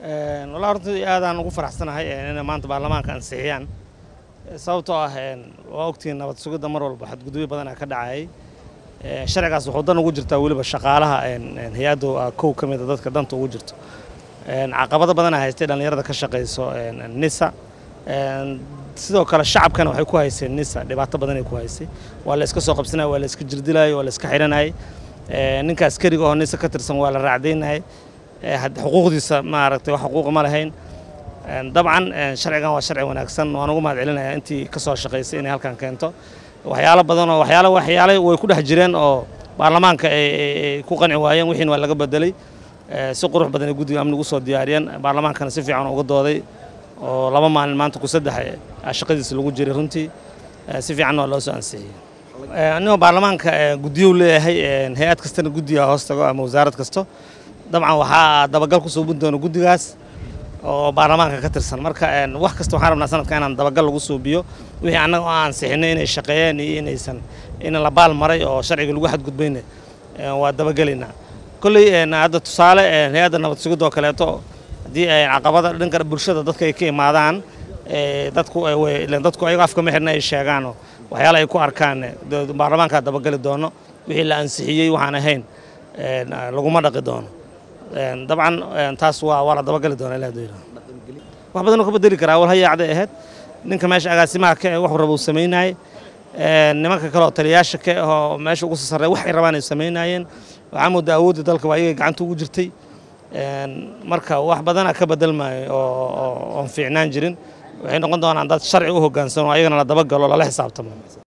walaa horta aadaan ugu faraxsanahay inay maanta baarlamaanka ansixiyaan sababtoo ah waa ogtihiin nabad sugidda mar walba xadgudubyo badanaa ka dhacayay sharcigaas wuxuu dan ugu jirtaa weliba shaqaalaha hay-addu kow ka mida dadka danta ugu jirto caqabado badanaa haystay dhallinyarada ka shaqayso nisa sidoo kale shacabkana waxay ku hayseen nisa dhibaato badanay ku haysay waa la iska soo qabsanaya waa la iska jirdilayay waa la iska xiranayay ninka askariga oo nisa ka tirsan waa la raacdaynayay xuquuqdiisa maaragtay wax xuquuq ma lahayn dabcan sharcigan waa sharci wanaagsan waan ugu mahad celinayaa intii ka soo shaqaysay inay halkan keento waxyaalo badan oo waxyaalo waxyaalo way ku dhex jireen oo baarlamaanka ay ku qanci waayeen wixiina waa laga bedelay si qurux badan ay guddiga amnigu usoo diyaariyeen baarlamaankana si fiican uga dooday oo laba maalin maanta ku saddex shaqadiisa lagu jiray runtii si fiicanna waa loo soo ansixiyey anigoo baarlamaanka guddiyuu leeyahay hay-ad kastana guddiga hoos tago ama wasaarad kasto dabcan waxaa dabagal ku suubin doona guddigaas oo baarlamaanka ka tirsan marka wax kasta waxaan rabnaa sanadka inaan dabagal lagu suubiyo wixii annaga oo aan sixinay inay shaqeeyeen iyo inaysan in la baal maray oo sharciga lagu xadgudbayna waa dabagelaynaa kolley hadda tusaale hay-adda nabad sugidda oo kaleeto haddii caqabada dhanka bulshada dadka ay ka imaadaan dadku dadku ayago afka ma xirna ay sheegaanoo waxyaala ay ku arkaan baarlamaankaa dabageli doono wixii la ansixiyey waxaan ahayn laguma dhaqi doono dabcan taas waa waa la dabagali doonaa ilaah doyla wax badan oo ka bedeli karaa wal hayaacday ahayd ninka meesha agaasimaha ka wax raba uu samaynayay nimanka kale oo taliyaasha ka ahoo meesha ugu sarreey waxay rabaan ay samaynayeen waxaa moodaa awoodda dalka waa iyaga gacanta ugu jirtay marka wax badana ka bedelmaayo oo oon fiicnaan jirin waxay noqon doonaan dad sharci u hoggaansan oo ayagana la dabagalo lala xisaabtamo